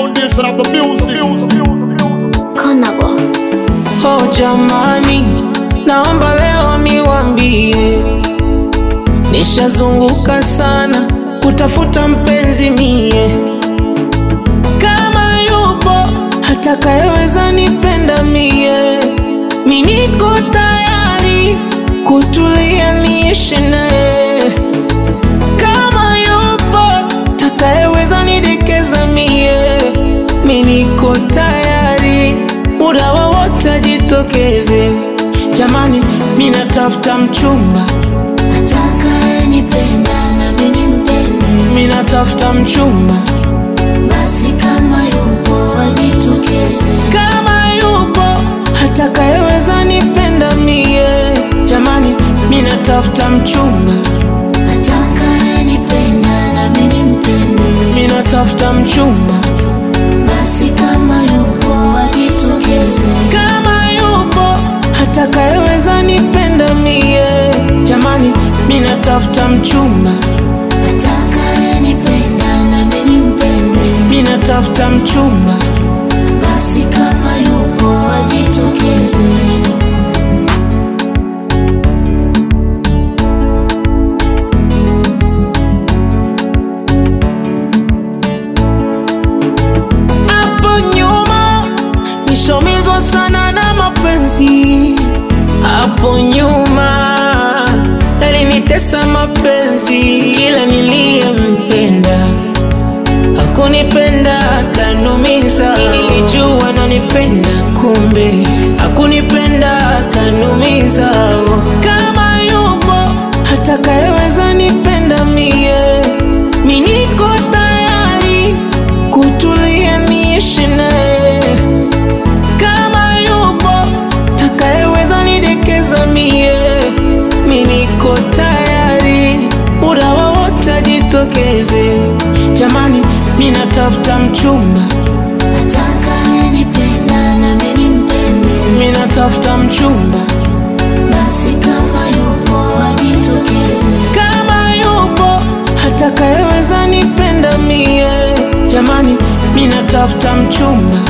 foundation of the music. Konabo. Oh jamani, naomba leo niwambie, nishazunguka sana kutafuta mpenzi mie, kama yupo atakayeweza nipenda mie, mi niko tayari kutulia niishi naye, kama yupo atakayeweza nidekeza mie, mi niko tayari muda wowote ajitokeze. Jamani, mi natafuta mchumba, Atakayenipenda na mimi nimpende, mi natafuta mchumba, basi kama yupo ajitokeze. kama yupo atakayeweza nipenda mie. Jamani, mi natafuta mchumba, Atakayenipenda na mimi nimpende, mi natafuta mchumba, basi kama yupo ajitokeze. kama yupo atakayeweza nipenda mie. Jamani, mi natafuta mchumba, Atakayenipenda na mimi nimpende, mi natafuta mchumba. basi kama yupo ajitokeze. Hapo nyuma nishomizwa sana na mapenzi, hapo nyuma yalinitesa mapenzi, ila niliyempenda hakunipenda, kanumiza. Nilijua nanipenda, kumbe hakunipenda, kanumiza. Kama yupo atakayeweza nipenda mie, mi niko tayari kutulia niishi naye. Kama yupo takayeweza nidekeza mie, mi niko tayari muda wowote ajitokeze. Jamani, mi natafuta mchumba, Atakayenipenda na mimi nimpende, mi natafuta mchumba, basi kama yupo ajitokeze. kama yupo atakayeweza nipenda mie. Jamani, mi natafuta mchumba,